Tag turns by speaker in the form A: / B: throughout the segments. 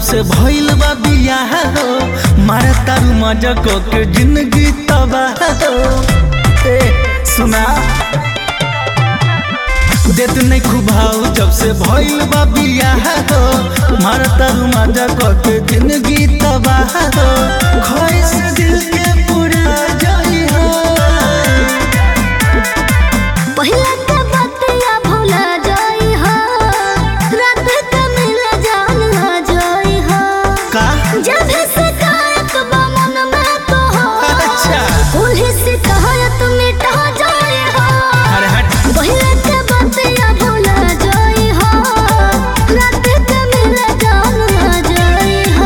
A: से भइल बा बियाह हो मारा तारू मजा को के जिंदगी तबाह हो ए सुना देत नहीं खुभाऊ जब से भइल बा बियाह हो मारा तारू मजा को के जिंदगी तबाह हो ख्वाहिश दिल के पूरा जाई हो
B: पहिला के बतिया भुला जाई हो रात के मिल जान हो जाई हो
A: का
B: जब भी शिकायत बा मन में तो हो
A: अच्छा।
B: उन्हीं शिकायत मिटा जाई हो
A: अरे हट
B: पहिला के बतिया भुला जाई हो रात के मिल जान हो जाई हो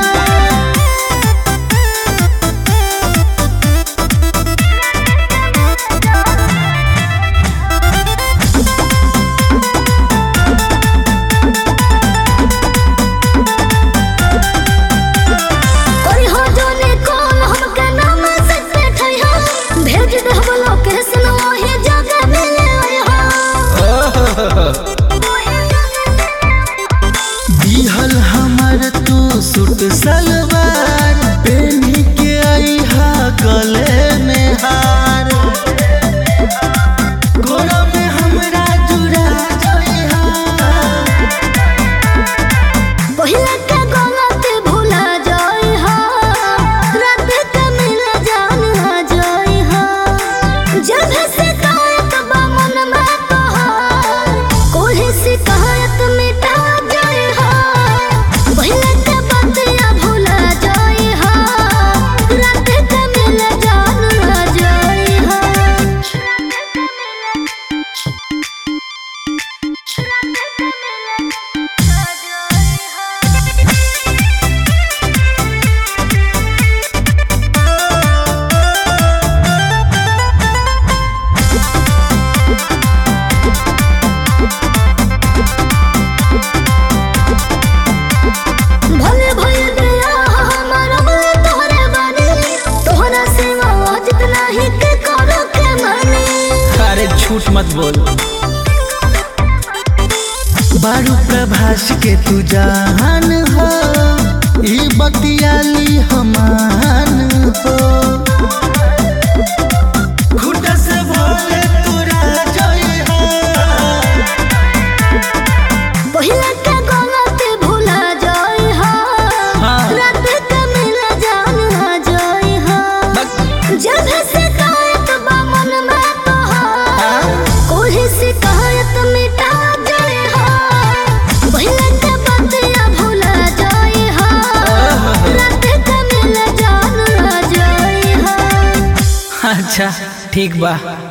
B: करी हो जोने कॉल हमके नाम से बैठई हो भेज दे हम लोकेशन वही जगह मिले हो
A: दिहल हमर तू सूट सलवार पेनी के आई हा गले में हार गोरा में हमरा जुड़ा जाई हा
B: पहिला के गलती भुला जाई हो रात के मिल जान हो जाई हो जब भी शिकायत बा मन में तो हो कोई शिकायत मिटा जाई हो पहिला के बतिया भुला जाई हो रात के मिल जान हो जाई हो भले भले दिया हमारा भले तोहरे बानी तोहरा सिवा जितना ही के करो के मानी
A: अरे झूठ मत बोल बारू प्रभास के तू जान हो ई बतियाली हमान हो खुद से भोले तोरा जई हो
B: पहिला के गलती भुला जाई हो
A: हाँ।
B: रात के मिल जान हो जाई हो जब भी शिकायत बा मन में तो हो कोई शिकायत मिटा जाई हो पहिला के बतिया भुला जाई हो रात के मिल जान हो जाई हो
A: अच्छा ठीक बा